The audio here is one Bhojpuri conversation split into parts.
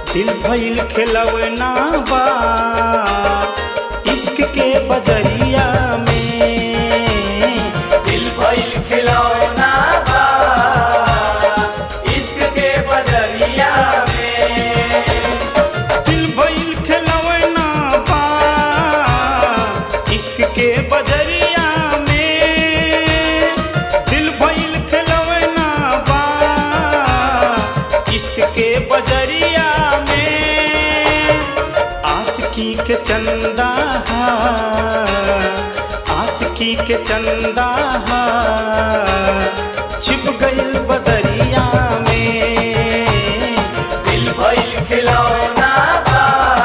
दिल भइल खेलवना बा इश्क के बजरिया में दिल भइल खिलौना बा इश्क के बदरिया में दिल भइल खेलवना बा इश्क के बजरिया में दिल भइल खेलवना बा इश्क के बजरिया में आशिकी के चंदा आशिकी के चंदा छिप गइल बदरिया में दिल भइल खिलौना बा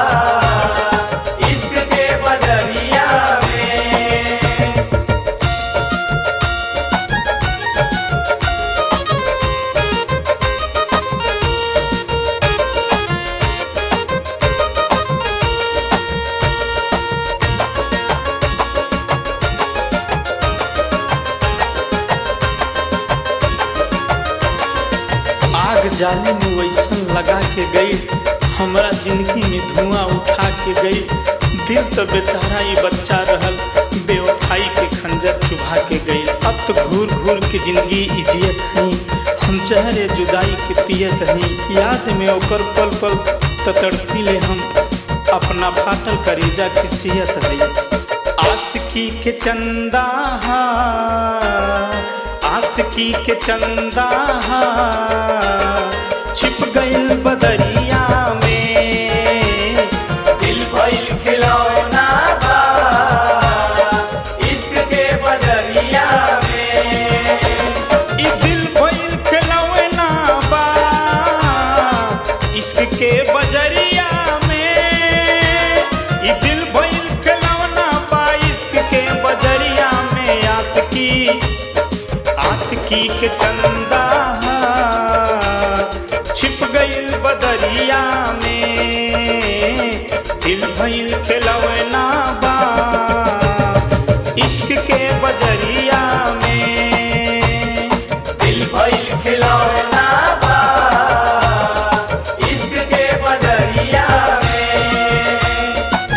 इश्क के बदरिया में आग जाले में वैसन लगा के गई हमरा जिंदगी में धुआं उठा के गई दिल तो बेचारा ये बच्चा रहल बेवफाई के खंजर चुभा के गई अब तो घूर घूर के जिंदगी इजियत हई हम चेहरे जुदाई के पियत हई याद में ओकर पल पल तड़पी ले हम अपना फाटल करेजा की सियत हई आशिकी के चंदा आशिकी के चंदा छिप गइल बदरिया में दिल भइल खिलौना बा इश्क के बदरिया में ई दिल भइल खिलौना बा इश्क के बजरिया में ई दिल भइल खिलौना बा इश्क के बजरिया में आशिकी आशिकी के चंदा छिप गइल बदरिया में दिल भइल खिलौना बा इश्क के बजरिया में दिल भइल खिलौना बा इश्क के बदरिया में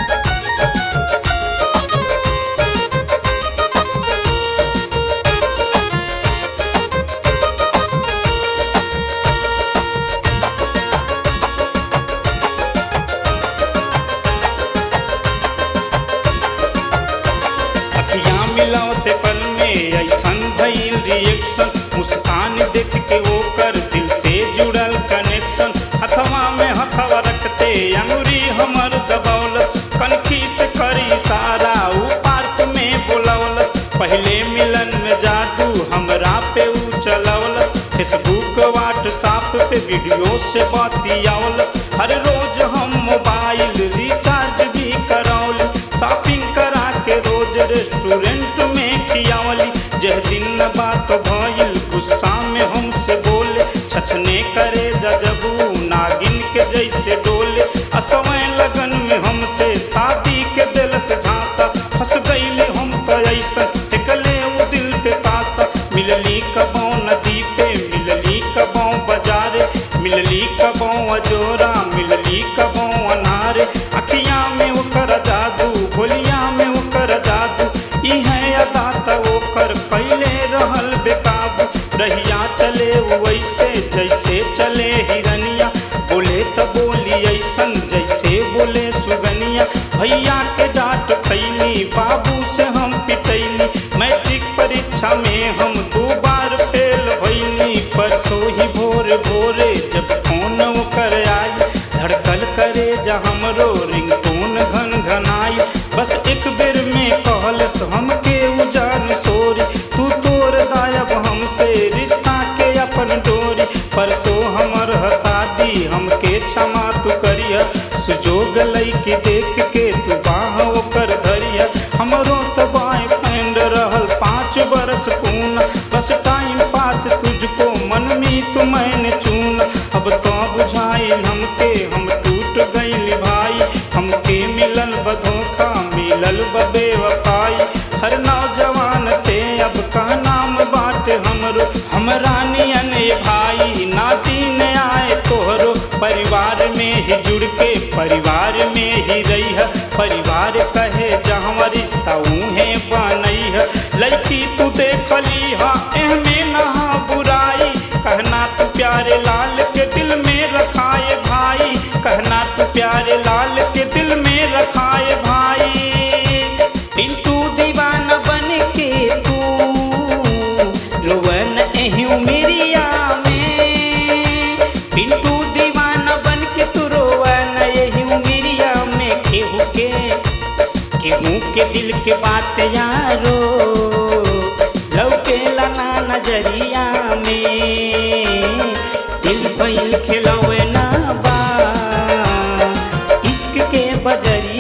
अखियाँ मिलावते पल में ऐसन भइल रिएक्शन मुस्कान देख के ओकर दिल से जुड़ल कनेक्शन हथवा में हथवा रखते अंगुरी हमर दबौलत कनखी से करी इशारा ऊ पार्क में बोलौलत पहले मिलन में जादू हमरा पे ऊ चलौलत फेसबुक व्हाट्सएप पे वीडियो से बतियौलत हर रोज हम मोबाइल रिचार्ज भी करौली शॉपिंग करा के रोज रेस्टोरेंट में खियावली जह दिन न बात भइल गुस्सा में हमसे बोले छछने करे जजबू नागिन के जैसे डोले असमय लगन में हमसे शादी के दिल से झांसा फंस गईले हम तो ऐसा फेंकले वो दिल पे पासा मिलली कबो नदी पे मिलली कबो बाजारे मिलली कबो अजोरा मिलली कबो अनारे अखियां में ओकर जादू बोलिया में ओकर जादू ई है अदा त ओकर कैले रहल बेकाबू रहिया चले वो वैसे जैसे चले हिरनिया बोले त बोली ऐसन जैसे बोले सुगनिया भैया के डांट खैली बाबू से हम पिटैली मैट्रिक परीक्षा में हम दो बार फेल भैली परसों ही भोर भोरे जब फोन कर आई धड़कल करे जा हमरो रिंगटोन घन घनाई बस एक बेर में कहलस हमके उजान सोरी तू तोर दायब हमसे रिश्ता के अपन डोरी परसों हमर हसादी हमके क्षमा तू करिया सुजोग लैके देख के तू बाह ओकर धरिया हमरो तो बॉयफ्रेंड रहल पाँच बरस पूना बस टाइम पास तुझको मन में तू मैंने चुना अब तो बुझाइल हमके हम टूट गइल भाई हमके मिलल बधोखा मिलल बेवफाई हर नौजवान से अब का नाम बाट हमरो हमरा नियन ये भाई नाती ने आए तोहरो परिवार में ही परिवार में ही रही है परिवार कहे जहाँ रिश्ता उहे बनई है लड़की तू देखली हा एहमे नहा बुराई कहना तू प्यारे लाल के दिल में रखाए भाई कहना तू प्यारे लाल के दिल में रखाए भाई पिंटू दीवाना बन के तू रोवन एहू मेरिया में पिंटू दीवाना बन के तू रोवन एहू मेरिया में केहू के केहू के दिल के बात यारो लौके लाना नजरिया में दिल भइल खिलौना बा इश्क के बजरिया